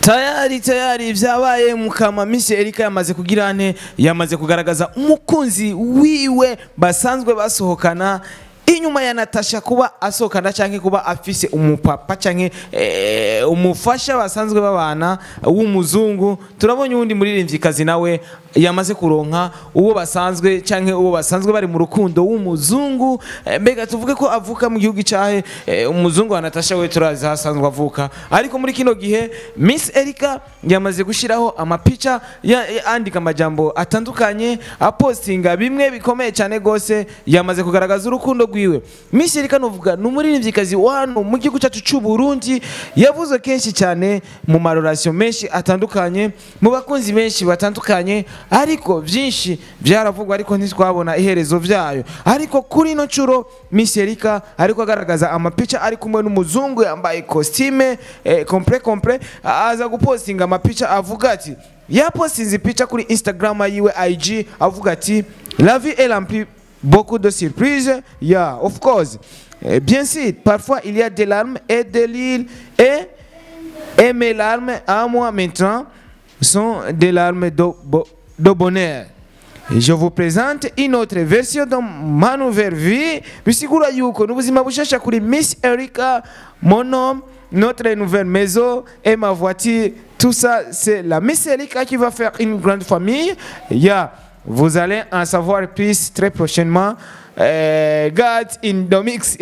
tayari tayari vyabaye mukama Miss Erika yamaze kugira ane yamaze kugaragaza umukunzi wiwe basanzwe basohokana inyuma ya Natasha kuba asohokana canke kuba afise umupapa canke eh, umufasha basanzwe babana w'umuzungu turabonye uwundi muririmvyikazi nawe yamaze kuronka uwo basanzwe canke uwo basanzwe bari mu rukundo w'umuzungu eh, mbega tuvuge ko avuka mu gihugu cahe eh, umuzungu wa Natasha we turazi hasanzwe avuka ariko muri kino gihe Miss Erika yamaze gushiraho amapica ya- ya- andika amajambo atandukanye apostinga bimwe bikomeye cyane gose yamaze kugaragaza urukundo rwiwe Miss Erika novuga ni umuririmvyikazi wa hano mu gihugu cyacu cy'u Burundi yavuze kenshi cyane mu marorasiyo menshi atandukanye mu bakunzi benshi batandukanye ariko byinshi byaravugwa ariko ntitwabona iherezo vyayo ariko kuri ino nshuro Miss Erika ariko agaragaza amapica ari kumwe n'umuzungu yambaye costume eh, complet complet aza gupostinga amapica avuga ati yapostinze ipica kuri Instagram yiwe IG avuga ati la vie est remplie beaucoup de surprises yeah of course Eh, bien sûr parfois il y a des larmes et des rires et et mes larmes à moi maintenant sont des larmes de, bo- de bonheur. Et Je vous présente une autre version de ma nouvelle vie. bisigura yuko n'ubuzima bushasha kuri Miss Erika, mon homme, notre nouvelle maison et ma voiture. Tout ça, c'est la Miss Erika qui va faire une grande famille. Yeah. Vous allez en savoir plus très prochainement. Euh, God in the mix.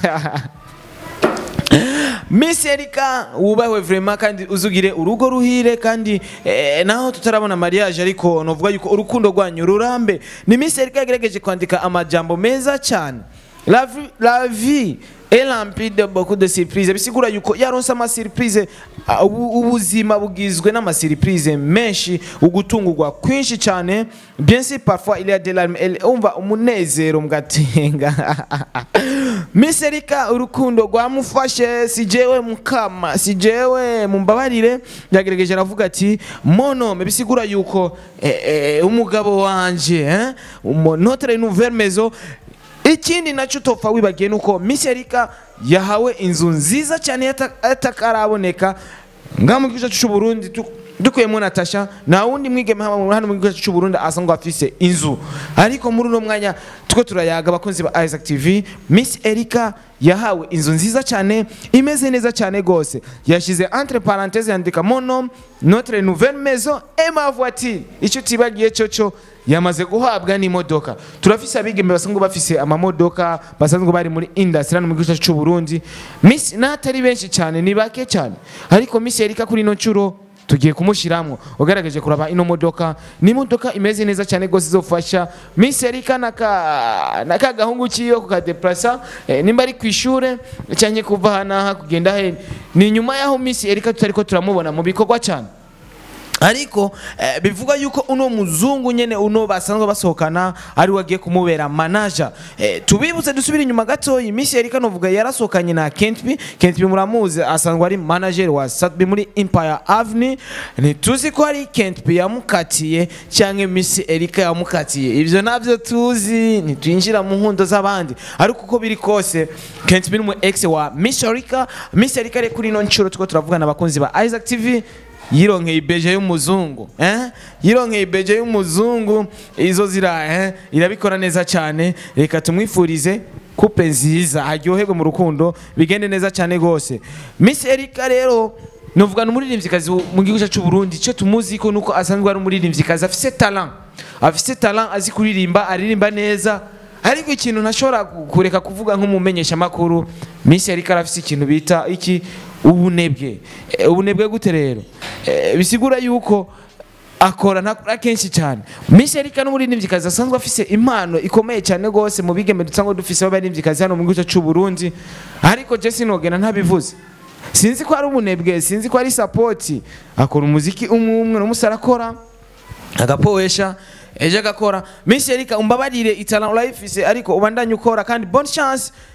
Miss Erika wubahwe vraiment kandi uzugire urugo ruhire kandi eh, naho tutarabona mariage ariko novuga yuko urukundo rwanyu rurambe ni Miss Erika yagerageje kwandika amajambo meza cyane la vie, la vie est remplie de beaucoup de surprises bisigura yuko yaronse ama surprise ah, ubu- ubuzima bugizwe n'ama surprise menshi ugutungurwa kwinshi cyane bien sûr parfois il y a des larmes Elle- umva umunezero mugatenga Miss Erika urukundo rwamufashe si jewe mukama si jewe mumbabarire yagerageje aravuga ati monome bisigura yuko eh, eh, umugabo wanje eh, umo- notre nouvelle maison ikindi nacyo utopfa wibagiye ni uko Miss Erika yahawe inzu nziza cyane yata- yatakaraboneka ngaha mu gihugu cyacu cy'u Burundi tu- dukuyemo Natasha nta wundi mwigeme hano hano mu gihugu cyacu cy'u Burundi asanzwe afise inzu ariko muri uno mwanya tuko turayaga abakunzi ba Isaac TV Miss Erika yahawe inzu nziza cyane imeze neza cyane gose yashize entre parenthèses yandika mon nom notre nouvelle maison et ma voiture icyo tibagiye cyo cyo yamaze guhabwa n'imodoka turafise abigeme basanzwe bafise amamodoka basanzwe bari muri industry hano mu gihugu cyacu cy'u Burundi Miss n'atari benshi cyane ni bake cyane ariko Miss Erika kuri ino nshuro tugiye kumushiramwo ugaragaje kuraba ino modoka ni imodoka imeze neza cyane gose izofasha Miss Erika naka naka gahungu kiyo kukadeplasa eh, nimba ari kwishure cyanye kuva hanaha kugenda he ni nyuma yaho Miss Erika tutariko turamubona mu bikorwa cyane ariko eh, bivuga yuko uno muzungu nyene uno basanzwe basohokana ari wagiye kumubera manager eh, tubibutse dusubire inyuma gatoyi Miss Erika novuga yarasohokanye na Kentby Kentby muramuzi asanzwe ari manager wa Satbi muri Empire Avenue ntituzi ko ari Kentby yamukatiye cyangwa Miss Erika yamukatiye ivyo navyo tuzi ntitwinjira mu nkundo z'abandi ariko uko biri kose Kentby ni umu ex wa Miss Erika Miss Erika rero kuri ino nshuro tuko turavugana abakunzi ba Isaac TV yironkeye ibeje y'umuzungu eh? yironkeye ibeje y'umuzungu izo zira eh? irabikora neza cyane reka tumwifurize couple nziza aryoherwe mu rukundo bigende neza cyane gose Miss Erika rero novuga n'umuririmvyikazi mu gihugu cyacu cy'u Burundi cyo tumuzi ko nuko asanzwe ari umuririmvyikazi afise talent afise talent azi kuririmba aririmba neza ariko ikintu ntashobora kureka kuvuga nk'umumenyesha makuru Miss Erika arafise ikintu bita iki ubunebwe Eh, ubunebwe gute rero Eh, bisigura yuko akora ntakora kenshi cyane Miss Erika n'umuririmvyikazi asanzwe afise impano ikomeye cyane gose mu bigeme dusanga dufise b'abaririmvyikazi hano mu gihugu cyacu cy'u Burundi ariko je sinogena ntabivuze sinzi ko ari ubunebwe sinzi ko ari sapoti akora umuziki umwe umwe n'umusara arakora agapoesha ejo agakora Miss Erika umbabarire itala urayifise ariko ubandanye ukora kandi bonne chance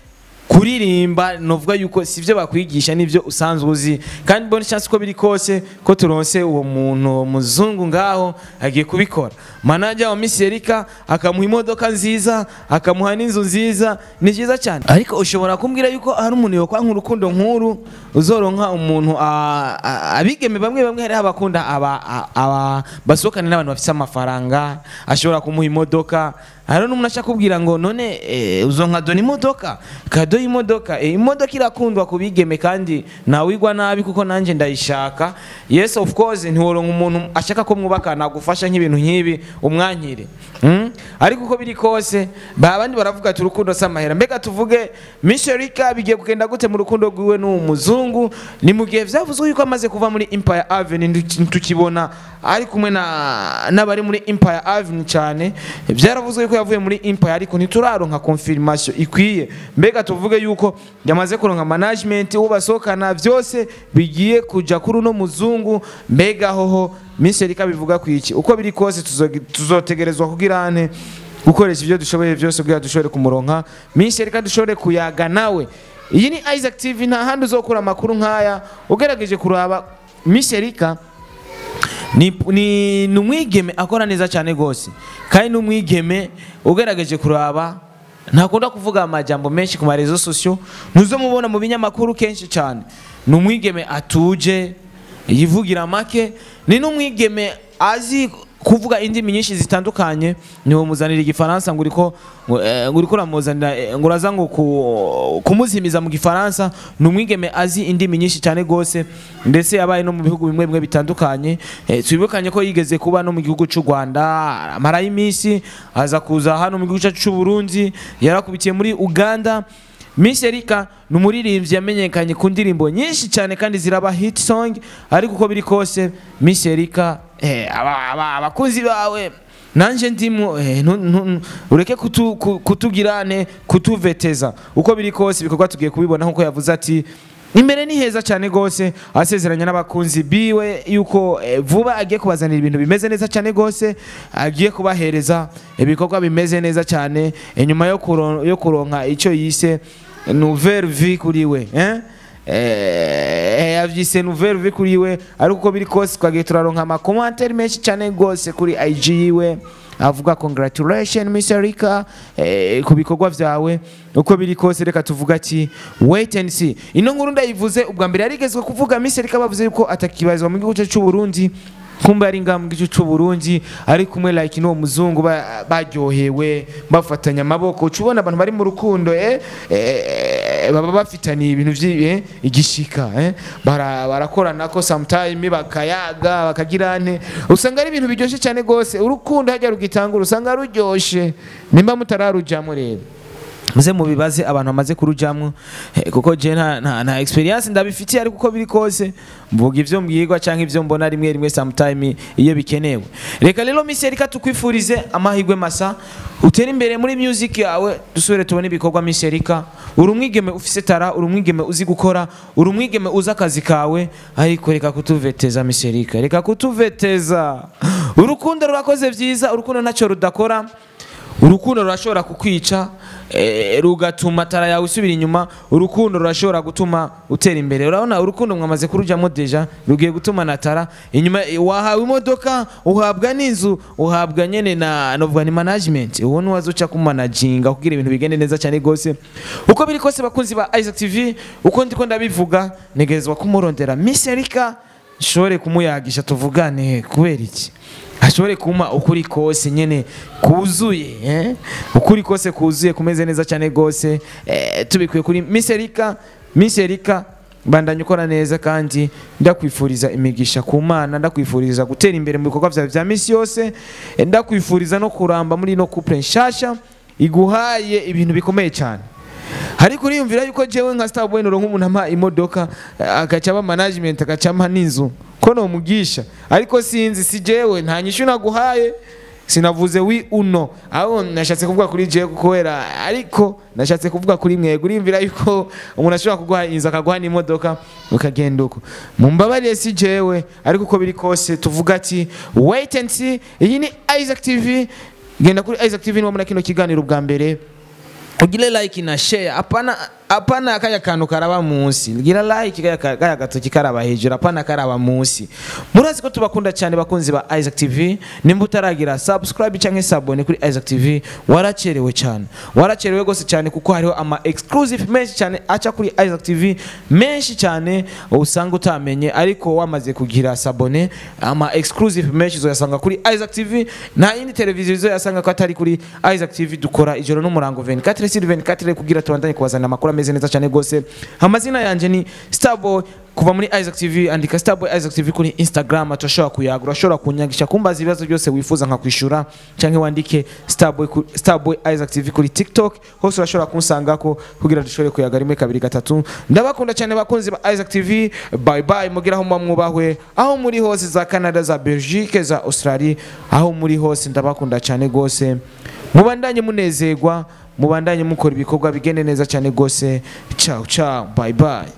kuririmba novuga yuko sivyo bakwigisha nivyo usanzwe uzi kandi bonne chance ko biri kose ko turonse uwo muntu uwo muzungu ngaho agiye kubikora manager wa Miss Erika akamuha imodoka nziza akamuha n'inzu nziza ni byiza cyane ariko ushobora kumbwira yuko hari umuntu yokwanka urukundo nkuru uzoronka umuntu a- a- abigeme bamwe bamwe hari abakunda aba a- aba basohokana n'abantu bafite amafaranga ashobora kumuha imodoka hari n'umuntu ashaka kubwira ngo none eh, uzonka dona imodoka kado y'imodoka eh, imodoka irakundwa ku bigeme kandi ntawigwa nabi kuko nanjye ndayishaka yes of course ntiworonka umuntu ashaka ko mwubakana agufasha nk'ibintu nk'ibi umwankire mm? ariko uko biri kose ba abandi baravuga ati urukundo si amahera mbega tuvuge misherika bigiye kugenda gute mu rukundo rwiwe n'uwo muzungu ni mu gihe vyavuzwe yuko amaze kuva muri empire avenue ntu- tukibona ari kumwe na n'abari muri empire avenue cyane byaravuzwe yuko yavuye muri empire ariko ntituraronka confirmation ikwiye mbega tuvuge yuko yamaze kuronka management uwo basohokana byose bigiye kuja kuri uno muzungu mbega hoho misherika bivuga ku iki uko biri kose tuzo- tuzotegerezwa kugira ane gukoresha ibyo dushoboye byose kugira dushobore kumuronka minsi reka dushobore kuyaga nawe iyi ni Isaac TV nta handi uzokura amakuru nk'aya ugerageje kuraba misherika ni ni ni umwigeme akora neza cyane rwose kandi ni umwigeme ugerageje kuraba ntakunda kuvuga amajambo menshi ku marezo sosiyo ntuzomubona mu binyamakuru kenshi cyane ni umwigeme atuje yivugira make ni n'umwigeme azi kuvuga indimi nyinshi zitandukanye niwo muzanira igifaransa ngo uriko ngo, eh, ngo uriko uramuzanira eh, ngo uraza ngo ku- kumuzimiza mu gifaransa ni umwigeme azi indimi nyinshi cyane rwose ndetse yabaye no mu bihugu bimwe bimwe bitandukanye eh, twibukanye ko yigeze kuba no mu gihugu cy'u Rwanda amarayo iminsi aza kuza hano mu gihugu cyacu cy'u Burundi yarakubitiye muri Uganda Miss Erika ni umuririmbyi yamenyekanye ku ndirimbo nyinshi cyane kandi ziraba hit song ariko uko biri kose Miss Erika eh, aba- aba- abakunzi bawe nanje ndimo eh, ntu- ntu- ureke kutu- ku- kutugirane kutuveteza uko biri kose ibikorwa tugiye kubibona nkuko yavuze ati imbere ni heza cyane rwose asezeranya n'abakunzi biwe yuko eh, vuba agiye kubazanira ibintu bimeze neza cyane rwose agiye kubahereza ibikorwa bimeze neza cyane inyuma yo kuro- yo kuronka icyo yise nouvelle vie kuri we eh? Eh, yavyise nouvelle vie kuri we ariko uko biri kose twagiye turaronka amakomantere menshi cyane rwose kuri IG yiwe avuga congratulation Miss Erika eh, ku bikorwa vyawe uko biri kose reka tuvuga ati wait and see ino nkuru ndayivuze ubwa mbere yarigezwe kuvuga Miss Erika bavuze yuko atakibazwa mu gihugu cyacu cy'u Burundi kumbe ari ngaha mu gice cy'u Burundi ari kumwe like n'uwo muzungu ba- baryohewe bafatanya amaboko uca ubona abantu bari mu rukundo eh, eh, baba bafitaniye ibintu vyi- eh, igishika eh, bara- barakorana ko sometime bakayaga bakagira nte usanga ari ibintu biryoshye cyane rwose urukundo hajya rugitangura usanga ruryoshe nimba mutararujyamo rero muze mubibaze abantu bamaze kurujyamo eh, kuko je nta, nta, nta experience ndabifitiye ariko uko biri kose mvuga ivyo mbwirwa canke ivyo mbona rimwe rimwe sometime iyo bikenewe reka rero Miss Erika tukwifurize amahirwe masa utere imbere muri music yawe dusubire tubone ibikorwa Miss Erika uri umwigeme ufise tara uri umwigeme uzi gukora uri umwigeme uzi akazi kawe ariko reka kutuveteza Miss Erika reka kutuveteza urukundo rurakoze vyiza urukundo ntacyo rudakora urukundo rurashobora kukwica eh, rugatuma tara yawe isubira inyuma urukundo rurashobora gutuma utera imbere urabona urukundo mwamaze kurujyamo deja rugiye gutuma na tara inyuma eh, wahawe imodoka uhabwa n'inzu uhabwa nyene na novuga ni management uwo ni wazo uca kumanaginga kugira ibintu bigende neza cyane rwose uko biri kose bakunzi ba Isaac TV uko ndiko ndabivuga negezwa kumurondera Miss Erika nshobore kumuyagisha tuvugane kubera iki ashobore kuma ukuri kose nyene kuzuye eh? ukuri kose kuzuye kumeze neza cyane rwose eh, tubikuye kuri Miss Erika Miss Erika bandanye ukora neza kandi ndakwifuriza imigisha ku mana ndakwifuriza gutera imbere mu bikorwa byawe bya misi yose eh, ndakwifuriza no kuramba muri no couple nshasha iguhaye ibintu bikomeye cyane ariko uriyumvira yuko jewe nka Starboy noro nk'umuntu ampa imodoka eh, agaca aba management agaca ampa n'inzu ko nomugisha ariko sinzi si jewe nta nyishu naguhaye sinavuze wi uno aho nashatse kuvuga kuri jewe kubera ariko nashatse kuvuga kuri mwego uriyumvira yuko umuntu ashobora kuguha inzu akaguha n'imodoka ukagenda uko mumbabarire si jewe ariko uko biri kose tuvuga ati wait and see iyi ni Isaac TV genda kuri Isaac TV niba muri kino kiganiro bwa mbere ugire like na share apana apana kaya kantu karaba munsi gira like kaya kaya gatoki karaba hejuru apana karaba munsi murazi ko tubakunda cyane bakunzi ba Isaac TV nimba utaragira subscribe cyangwa sabone kuri Isaac TV waracerewe cyane waracerewe gose cyane kuko hariho ama exclusive menshi cyane aca kuri Isaac TV menshi cyane usanga utamenye ariko wamaze kugira sabone ama exclusive menshi zoyasanga kuri Isaac TV nta yindi televiziyo zoyasanga ko atari kuri Isaac TV dukora ijoro n'umurango 24 sur 24 kugira tubandanye kubazanira amakuru ameze neza cyane gose amazina yanje ni Starboy kuva muri Isaac TV andika Starboy Isaac TV kuri Instagram turashobora kuyagura urashobora kunyagisha kumbaza ibibazo byose wifuza nka kwishura cyangwa wandike Starboy ku- Starboy Isaac TV kuri TikTok hose urashobora kunsangako kugira dushobore kuyaga rimwe kabiri gatatu ndabakunda cyane bakunzi ba Isaac TV bye bye mugira aho muba mwubahwe aho muri hose za Canada za Belgique za Australie aho muri hose ndabakunda cyane gose mubandanye munezerwa mubandanye mukora ibikorwa bigende neza cyane gose ciao ciao bye bye